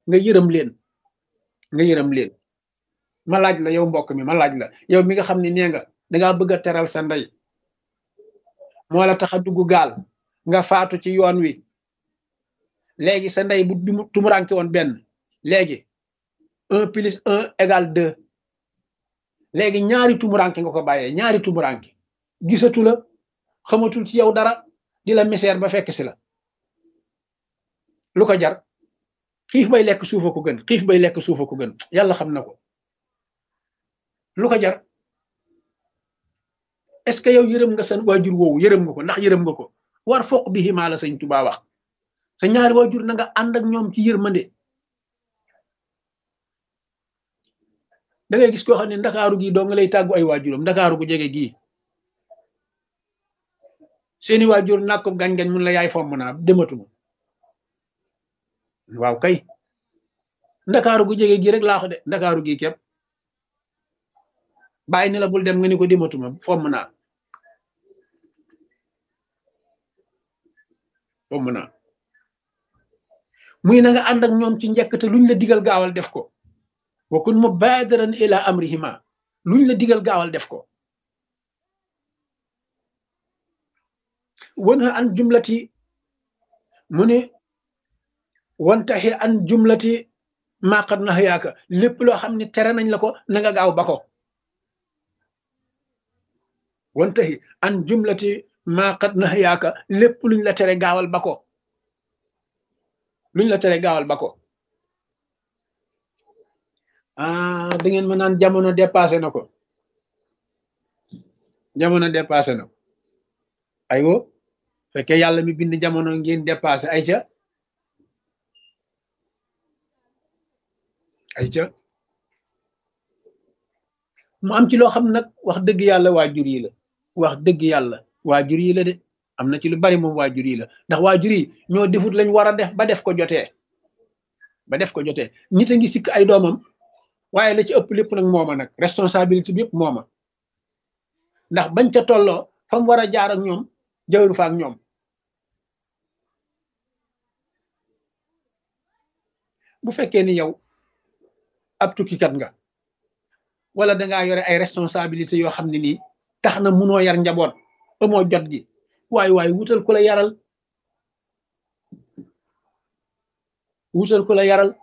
nga yërëm leen nga yërëm leen ma laaj la yow mbokk mi ma laaj la yow mi nga xam ne nee nga dangaa bëgg a teral sa ndey moo la tax a dugg gaal nga faatu ci yoon wi léegi sa ndey bu tumuranke woon benn léegi un plus un égale deux léegi ñaari tumuranke nga ko bàyyee ñaari tumuranke gisatu la xamatul ci yow dara di la misère ba fekk si la lu ko jar xiif bay lekk suufa ko gën xiif bay lekk suufa ko gën yàlla xam na ko lu ko jar est-ce que yow yërëm nga sa waajur woowu yërëm nga ko ndax yërëm nga ko war foq bi ximaa la sëñ Tuubaa wax sa ñaari waajur na nga ànd ak ñoom ci yërmande da ngay gis koo xam ne ndakaaru gii doo nga lay tàggu ay waajuram ndakaaru gu jege gii seeni waajur nàkk ko gañ-gañ mun la yaay fomm naa dematuma waaw kay ndakaaru gu jege gii rek laa ko de ndakaaru gii képp bàyyi ni la bul dem nga ni ko dematuma fomm naa fomm naa muy na nga ànd ak ñoom ci njëkk te luñ la digal gaawal def ko wa kun mubadiran ila amrihima luñ la digal gaawal def ko wanha an jumlati mu ne wantaxi an jumlati maqat na yaaka lépp loo xam ne tere nañ la ko na nga gaaw ba ko wantaxi an jumlati maqat na yaaka lépp luñ la tere gaawal ba ko luñ la tere gaawal ba ko ah da ngeen ma naan jamono dépassé na ko jamono dépassé na ko aywo fekkee yàlla mi bind jamono ngeen dépassé ay ca ay ca mu am ci loo xam nag wax dëgg yàlla waajur yi la wax dëgg yàlla waajur yi la de am na ci lu bari moom waajur yi la ndax waajur yi ñoo defut lañ war a def ba def ko jotee ba def ko jotee nit a ngi sikk ay doomam waaye la ci ëpp lépp nag mooma nag responsabilité bi yëpp mooma ndax bañ ca tolloo fa mu war a jaar ak ñoom jawru fa ak ñoom bu fekkee ni yow ab tukkikat nga wala dangaa yore ay responsabilité yoo xam ne nii tax na munoo yar njaboot amoo jot gi waaye waaye wutal ku la yaral wutal ku la yaral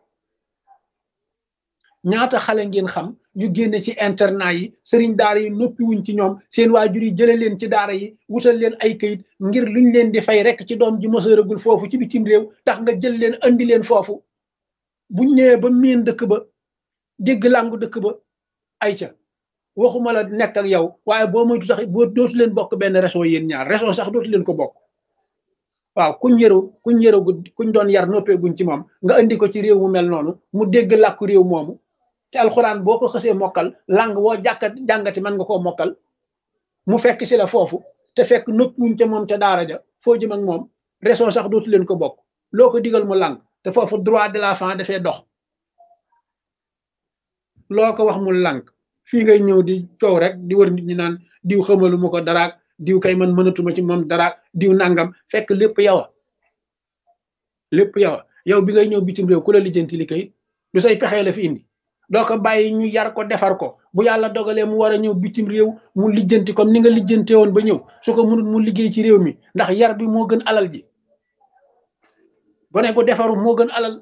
ñaata xale ngeen xam yu génne ci internat yi sëriñ daara yi noppi wuñ ci ñoom seen waajur yi jële leen ci daara yi wutal leen ay kayit ngir luñ leen di fay rek ci doom ji mësëragul foofu ci bitim réew tax nga jël leen andi leen foofu buñ ñëwee ba miin dëkk ba dégg làngu dëkk ba ay ca waxuma la nekk ak yow waaye boo moytu sax boo dootu leen bokk benn région yéen ñaar région sax dootu leen ko bokk waaw kuñ yëru kuñ yëragu kuñ doon yar noppeeguñ ci moom nga andi ko ci réew mu mel noonu mu dégg làkku réew moomu te alxuraan boo ko xësee mokkal lang woo jàkkat jàngati mën nga koo mokkal mu fekk si la foofu te fekk noppiwuñ ca moom ca daara ja foo jëm ak moom région sax dootu leen ko bokk loo ko digal mu lang te foofu droit de l'enfant dafay dox loo ko wax mu lànk fii ngay ñëw di coow rek di wër nit ñi naan diw xamalu ma ko daraak diw kay man mënatuma ci moom daraak diw nangam fekk lépp yow a lépp yow a yow bi ngay ñëw bitim réew ku la lijjanti li kay du say pexee la fi indi doo ko bàyyi ñu yar ko defar ko bu yàlla dogalee mu war a ñëw bitim réew mu lijjanti comme ni nga lijjante woon ba ñëw su ko mënut mu liggéey ci réew mi ndax yar bi moo gën alal ji gone gu defaru moo gën alal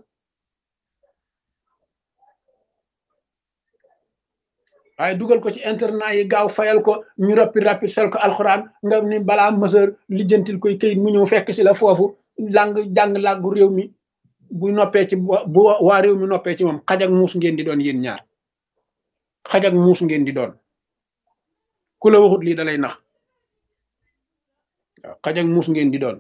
waaye dugal ko ci internet yi gaaw fayal ko ñu rappi rappi sel ko alxuraan nga ni balaa mësër lijjantil koy këyit mu ñëw fekk si la foofu lang jàng làggu réew mi bu noppee ci bu waa réew mi noppee ci moom xaj ak muus ngeen di doon yéen ñaar xaj ak muus ngeen di doon ku la waxut lii dalay nax waaw xaj ak muus ngeen di doon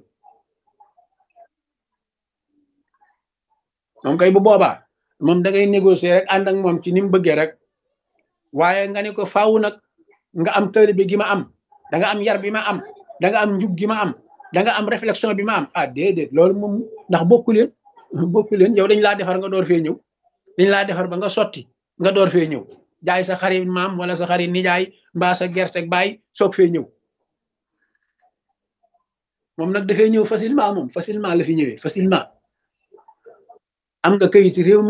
moom kay bu boobaa moom da ngay négocier rek ànd ak moom ci ni mu bëggee rek waaye nga ne ko faaw nag nga am taalibe gi ma am da nga am yar bi ma am da nga am njub gi ma am da nga am réflexion bi ma am ah déedéet loolu moom ndax bokku leen bokku leen yow dañ laa defar nga door fee ñëw dañ laa defar ba nga sotti nga door fee ñëw jaay sa xarit maam wala sa xarit nijaay mbaa sa gerte baay soog fee ñëw moom nag dafay ñëw facilement moom facilement la fi ñëwee facilement am nga kayit réew mi